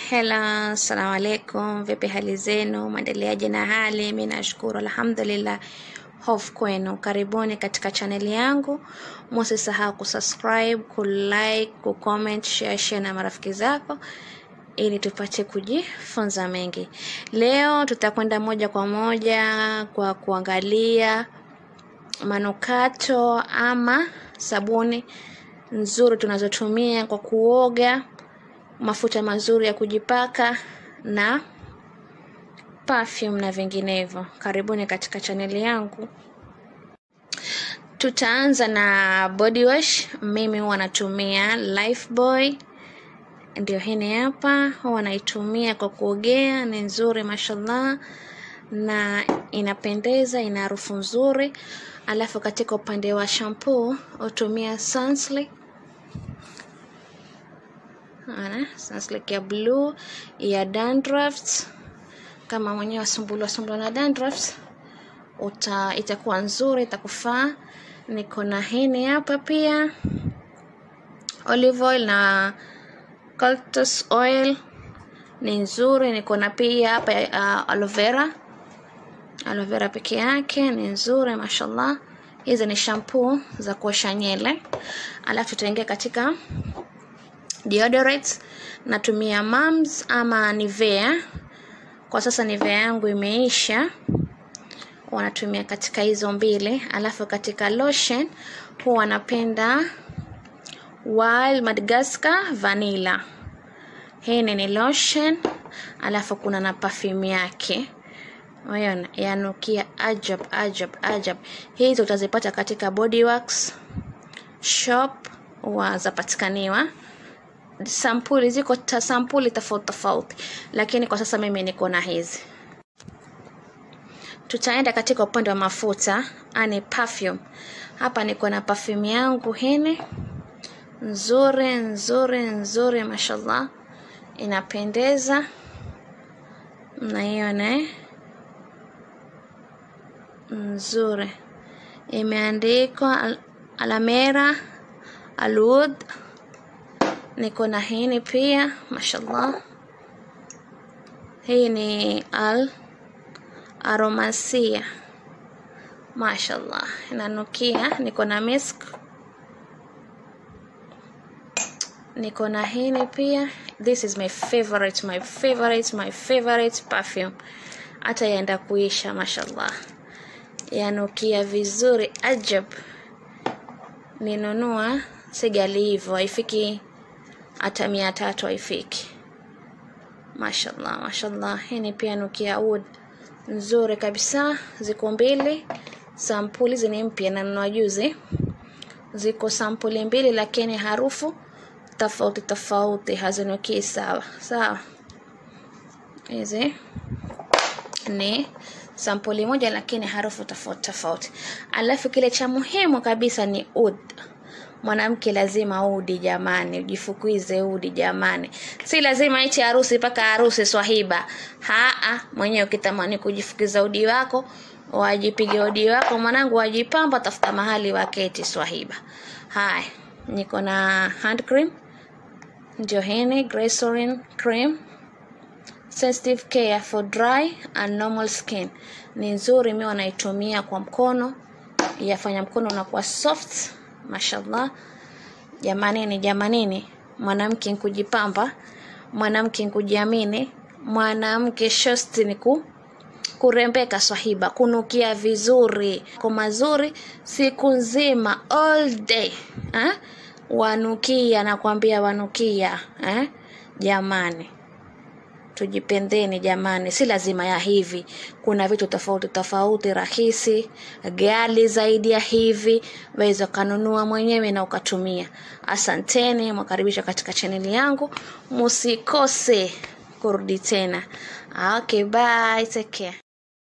Hello, assalamu alaikum. Vipi hali zenu? Mwendeleaje na hali? Mi nashukuru alhamdulillah. Hofu kwenu, karibuni katika chaneli yangu. Musisahau kusubscribe, kulike, kucomment, share, share na marafiki zako ili tupate kujifunza mengi. Leo tutakwenda moja kwa moja kwa kuangalia manukato ama sabuni nzuri tunazotumia kwa kuoga, mafuta mazuri ya kujipaka na perfume na vinginevyo. Karibuni katika chaneli yangu. Tutaanza na body wash. Mimi huwa natumia Lifebuoy, ndio hii hapa, huwa naitumia kwa kuogea. Ni nzuri mashallah, na inapendeza, ina harufu nzuri. Alafu katika upande wa shampoo hutumia Sunsilk ana Sunsilk ya blue ya dandruffs. Kama mwenyewe wasumbuliwa sumbuliwa na dandruffs, uta itakuwa nzuri, itakufaa. Niko na hini hapa pia olive oil na cactus oil ni nzuri. Niko na pia hapa uh, aloe vera aloe vera peke yake ni nzuri mashallah. Hizi ni shampoo za kuosha nywele, alafu tutaingia katika deodorant. Natumia Mams ama Nivea. Kwa sasa Nivea yangu imeisha, wanatumia katika hizo mbili. Alafu katika lotion huwa napenda Wild Madagascar Vanilla. Hii ni lotion, alafu kuna na perfume yake Unaona, yanukia ajab ajab ajab. Hizi utazipata katika Body Works shop, huwa zapatikaniwa. Sampuli ziko ta sampuli tofauti tofauti, lakini kwa sasa mimi niko na hizi. Tutaenda katika upande wa mafuta, ani perfume. Hapa niko na perfume yangu hini nzuri nzuri nzuri, mashallah, inapendeza. Mnaiona eh? nzuri imeandikwa al alamera alud. Niko na hini pia mashallah, hii ni al aromasia mashallah, inanukia. Niko na misk, niko na hini pia. This is my favorite, my favorite, my favorite perfume. Hata yaenda kuisha mashallah yanukia vizuri ajab. Ninunua sigali hivyo, haifiki hata mia tatu, haifiki. Mashallah, mashallah. Hii ni pia nukia wood nzuri kabisa. Ziko mbili sampuli, hizi ni mpya na nunua juzi. Ziko sampuli mbili, lakini harufu tofauti tofauti, hazinukii sawa sawa. Hizi ni sampuli moja lakini harufu tofauti tofauti. Alafu kile cha muhimu kabisa ni ud. Mwanamke lazima udi jamani, ujifukize udi jamani, si lazima ichi harusi mpaka harusi swahiba. Haa, mwenyewe ukitamani kujifukiza udi wako wajipige udi wako mwanangu, wajipamba, tafuta mahali waketi swahiba. Haya, niko na hand cream, ndio hini glycerin cream sensitive care for dry and normal skin ni nzuri. Mimi wanaitumia kwa mkono, yafanya mkono unakuwa soft mashallah. Jamanini, jamanini, mwanamke nkujipamba, mwanamke nkujiamini, mwanamke shosti ni ku kurembeka swahiba, kunukia vizuri kwa mazuri siku nzima all day eh? Wanukia, nakwambia wanukia eh? Jamani, tujipendeni jamani, si lazima ya hivi. Kuna vitu tofauti tofauti, rahisi, ghali zaidi ya hivi, waweza ukanunua mwenyewe na ukatumia. Asanteni, mwakaribisha katika chaneli yangu, musikose kurudi tena. Okay, bye, take care.